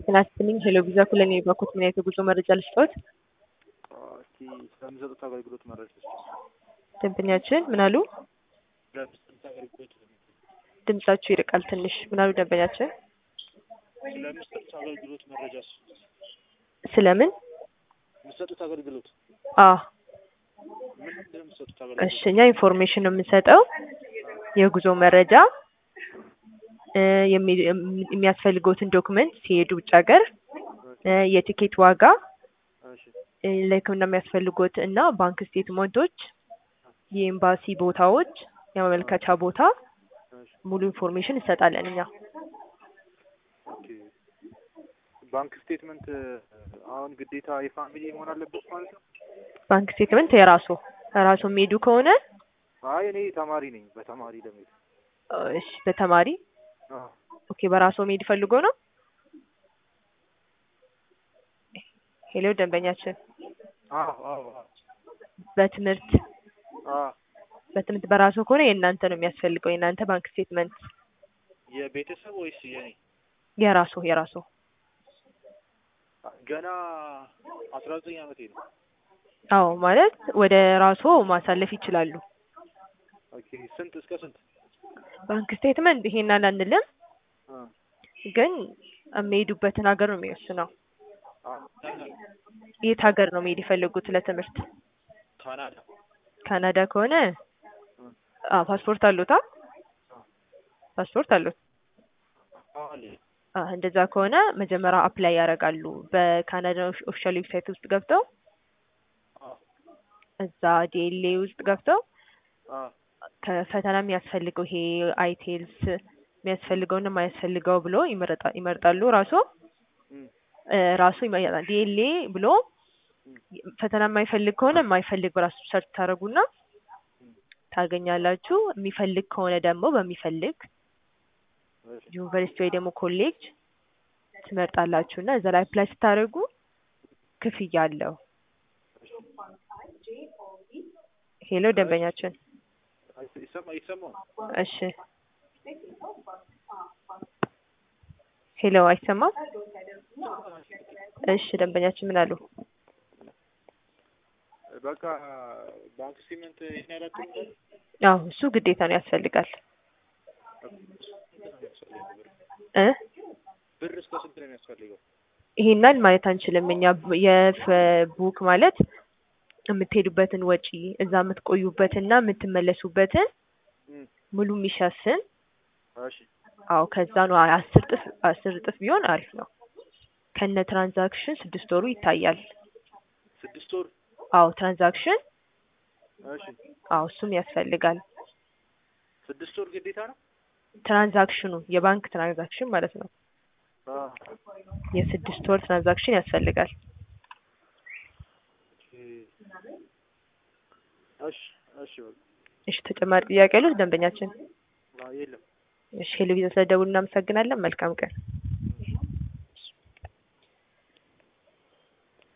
ጤና ይስጥልኝ ሄሎ ቪዛ ኩለን የባኮት ምን አይነት የጉዞ መረጃ ልስጥዎት? እስቲ ስለሚሰጡት አገልግሎት መረጃ ስጥ። ደንበኛችን ምን አሉ? ስለሚሰጡት አገልግሎት ድምጻችሁ ይርቃል ትንሽ። ምን አሉ ደንበኛችን? ስለሚሰጡት አገልግሎት መረጃ ስጥ። ስለምን? የሚሰጡት አገልግሎት አ ምንድን ነው የሚሰጡት እሺ አገልግሎት? እኛ ኢንፎርሜሽን ነው የምንሰጠው የጉዞ መረጃ እ የሚ- የሚያስፈልገውትን ዶክመንት ሲሄዱ ውጭ ሀገር እ የቲኬት ዋጋ እሺ እ ለሕክምና የሚያስፈልጉት እና ባንክ ስቴትመንቶች፣ የኤምባሲ ቦታዎች፣ የማመልከቻ ቦታ እሺ ሙሉ ኢንፎርሜሽን እንሰጣለን እኛ። ኦኬ። ባንክ ስቴትመንት አሁን ግዴታ የፋሚሊ መሆን አለበት ማለት ነው? ባንክ ስቴትመንት የራሱ ራሱ የሚሄዱ ከሆነ አይ እኔ ተማሪ ነኝ። በተማሪ ለመሄድ እ እሺ በተማሪ አዎ ኦኬ በራሱ መሄድ ፈልጎ ነው። ሄሎ ደንበኛችን አዎ አዎ አዎ በትምህርት አዎ በትምህርት በራሱ ከሆነ የእናንተ ነው የሚያስፈልገው የእናንተ ባንክ ስቴትመንት የቤተሰብ ወይስ የኔ? የራሱ የራሱ ገና አስራ ዘጠኝ ዓመቴ ነው። አዎ ማለት ወደ ራሱ ማሳለፍ ይችላሉ። ኦኬ ስንት እስከ ስንት? ባንክ ስቴትመንት ይሄን አላንልም፣ አ ግን የሚሄዱበትን ሀገር ነው የሚወስነው። አ የት ሀገር ነው መሄድ የፈለጉት ለትምህርት? ካናዳ ካናዳ ከሆነ አ ፓስፖርት አሉታ? ፓስፖርት አሉት? አለ አ እንደዛ ከሆነ መጀመሪያ አፕላይ ያደርጋሉ በካናዳ ኦፊሻል ዌብሳይት ውስጥ ገብተው አ እዛ ዲኤልኤ ውስጥ ገብተው አ ከፈተና የሚያስፈልገው ይሄ አይቴልስ የሚያስፈልገውና የማያስፈልገው ብሎ ይመረጣ- ይመርጣሉ ራሱ እም እ ራሱ ይመርጣል። ዲኤልኤ ብሎ ፈተና የማይፈልግ ከሆነ የማይፈልግ በራሱ ሰርች ታደርጉና ታገኛላችሁ። የሚፈልግ ከሆነ ደግሞ በሚፈልግ እሺ ዩኒቨርሲቲ ወይ ደግሞ ኮሌጅ ትመርጣላችሁ እና እዛ ላይ አፕላይ ስታደርጉ ክፍያ አለው። ሄሎ ደንበኛችን፣ ይሰማ ይሰማው እሺ ሄሎ አይሰማም? እሺ ደንበኛችን ምን አሉ? በቃ ባንክ ስቴትመንት ይሄን ያላችሁ አዎ እሱ ግዴታ ነው ያስፈልጋል። እ ብር እስከ ስንት ነው የሚያስፈልገው? ይሄናል ማለት አንችልም እኛ የቡክ ማለት የምትሄዱበትን ወጪ እዛ የምትቆዩበትና የምትመለሱበትን እም ሙሉ የሚሸፍን እሺ አዎ ከዛ ነው አስር እጥፍ አስር እጥፍ ቢሆን አሪፍ ነው። ከነ ትራንዛክሽን ስድስት ወሩ ይታያል። ስድስት ወር አዎ ትራንዛክሽን እሺ አዎ እሱም ያስፈልጋል። ስድስት ወር ግዴታ ነው? ትራንዛክሽኑ የባንክ ትራንዛክሽን ማለት ነው። አ የስድስት ወር ትራንዛክሽን ያስፈልጋል። እሺ እሺ በቃ እሺ ተጨማሪ ጥያቄ ያሉት ደንበኛችን? አ የለም እሺ ሄሎ ቪዛ ስለደውሉ እናመሰግናለን። መልካም ቀን።